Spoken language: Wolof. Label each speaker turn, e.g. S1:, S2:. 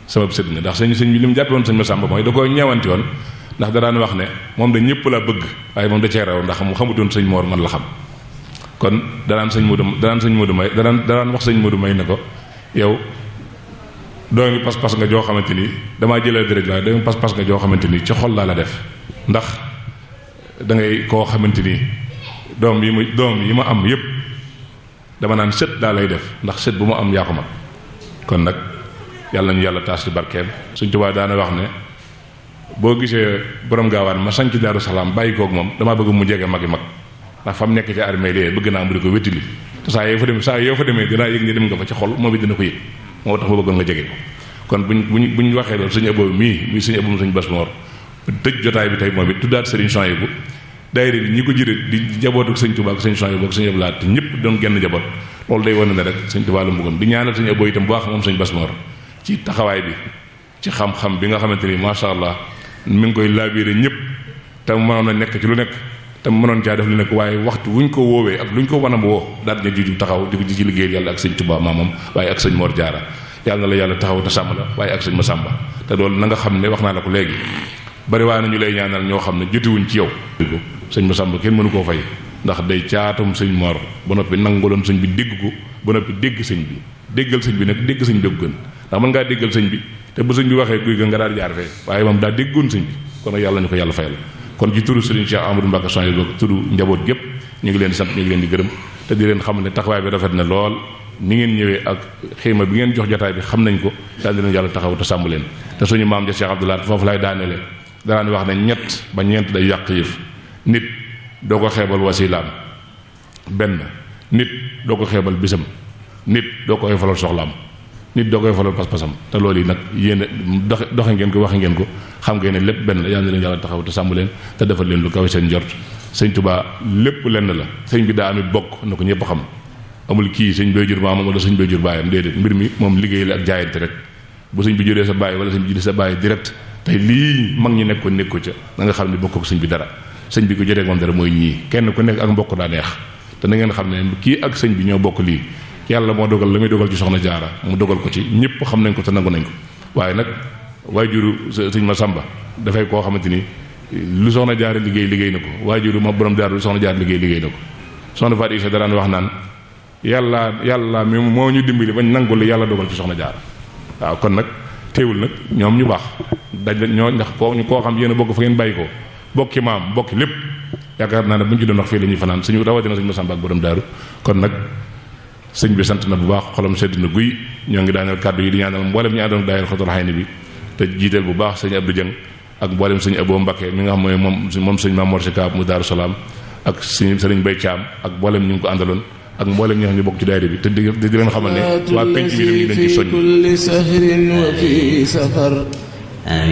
S1: sama sët nga ndax sëñ sëñ bi li mu jàppe woon sëñ Masamba mooy da koo ñeewanti woon ndax da daan wax ne moom da ñëpp la bëgg waaye moom da cee raw ndax mu xamutoon sëñ Moor man la xam kon danaan sëñ Modou danaan sëñ Modou may danaan danaan wax sëñ Modou may ne ko yow doomi pas-pas nga joo xamante ni damaa jëlee dërëj waaye doomi pas-pas nga joo xamante ni ci xol laa la def ndax da ngay koo xamante ni doom yi ma doom yi ma am yépp dama naan sët daa lay def ndax sët bu ma am yaa ko mag kon nag yàlla nañu yàlla taas ci barkeem suñ tubaab daana wax ne boo gisee borom gaawaan ma sanc daaru salaam bàyyi koog moom damaa bëgg mu jege magi mag ndax fa mu nekk ci armée lee bëgg naa mu di ko wéttili te saa yoo fa demee saa yoo fa demee dinaa yëg ni dem nga fa ci xol moom it dina ko yëg moo tax ma bëggoon nga jege ko kon buñ buñ buñ waxee loolu suñu ëboobu mii muy suñu ëboobu suñu bas moor tëj jotaay bi tey moom it tuddaat sëriñ Souhaïbou daayira bi ñi ko jëre di jabootu sëñ Tuubaa ak sëñ Souhaïbou ak sëñ Abdou te ñëpp doon genn jaboot loolu day wane ne rek sëñ Tuubaa la bëggoon di ñaanal sëñ ëboo itam bu baax moom sëñ bas moor ci taxawaay bi ci xam-xam bi nga xamante ni macha allah mi ngi koy laabiire ñëpp te mënoon na nekk ci lu nekk te mënoon caa def lu nekk waaye waxtu wuñ ko woowee ak luñ ko wan a woo daal di juju taxaw di ko ci liggéeyal yàlla ak sëñ Tuubaa maamam waaye ak sëñ Mor Jaara yàlla na la yàlla taxaw te sàmm la waaye ak sëñ Masamba te loolu na nga xam ne wax naa la ko léegi bari waa na ñu lay ñaanal ñoo xam ne jotiwuñ ci yow sëñ Masamba kenn mënu koo fay ndax day caatum sëñ Mor ba noppi nangaloon sëñ bi dégg ko ba noppi dégg sëñ bi déggal sëñ bi nag dégg sëñ bi gën ndax mën ngaa déggal sëñ bi te bu sëñ bi waxee kuy gën nga daal jaar fee waaye moom daa déggoon sëñ bi kon nag yàlla ñu ko yàlla fayal kon ci turu Serigne Cheikh Amadou Mbacke Souhaïbou ak turu njaboot gépp ñu ngi leen di sant ñu ngi leen di gërëm te di leen xam ne taxawaay bi rafet na lool ni ngeen ñëwee ak xéema bi ngeen jox jotaay bi xam nañ ko daal di leen yàlla taxaw te sàmm leen te suñu maam ja Cheikh Abdoulaye foofu lay daaneele danaan wax ne ñett ba ñeent day yàq yëf nit doo ko xeebal wasilaam benn nit doo ko xeebal bisam nit doo ko oyofalal soxlaam nit doo koy falal pas-pasam te loolu yi nag yéen doxe doxe ngeen ko waxe ngeen ko xam ngeen ne lépp benn la yal na leen yàlla taxaw te sàmm leen te defal leen lu kawe seen njort sëñ Tuubaa lépp lenn la sëñ bi daa amit bokk na ko ñëpp xam amul kii sëñ bay jur maamam wala sëñ bay jur baayam déedéet mbir mi moom liggéey la ak jaayante rek bu sëñ bi juree sa baay wala sëñ bi juree sa baay direct tey lii mag ñi nekkoon nekk ko ca da nga xam ne bokk ak sëñ bi dara sëñ bi ko jotee moom dara mooy ñii kenn ku nekk ak mbokk daa neex te na ngeen xam ne kii ak sëñ bi ñoo bokk lii yàlla moo dogal la muy dogal ci soxna jaara mu dogal ko ci ñëpp xam nañ ko te nangu nañ ko waaye nag waajuru sëñ ma sàmba dafay koo xamante ni lu soxna jaara liggéey liggéey na ko waajuru ma borom jaara lu soxna jaara liggéey liggéey na ko soxna Fatou Issa daraan wax naan yàlla yàlla mi moo ñu dimbali bañ nangu li yàlla dogal ci soxna jaara waaw kon nag teewul nag ñoom ñu baax daj ñoo ndax koo ñu koo xam yéen a bokk fa ngeen bàyyi ko bokki maam bokki lépp yaakaar naa ne bu ñu ci doon wax fii la ñuy fanaan suñu rawatina sëñ ma sàmba ak borom daaru kon nag sëñ bi sant na bu baax xolam sedd na guy ñoo ngi daaneel kàddu yi di ñaanal mboolem ñu àndoon daayira Xatul Xayni bi te jiiteel bu baax sëñ Abdou Dieng ak mboolem sëñ Abo Mbakke mi nga xam mooy moom moom sëñ Mamour Si Kaab mu Daaru Salaam ak sëñ sëriñ Bay Caam ak mboolem ñu ngi ko àndaloon ak mboolem ñi nga xam ne bokk ci daayira bi te di di leen xamal ne waa penc bi dañu leen ci soññ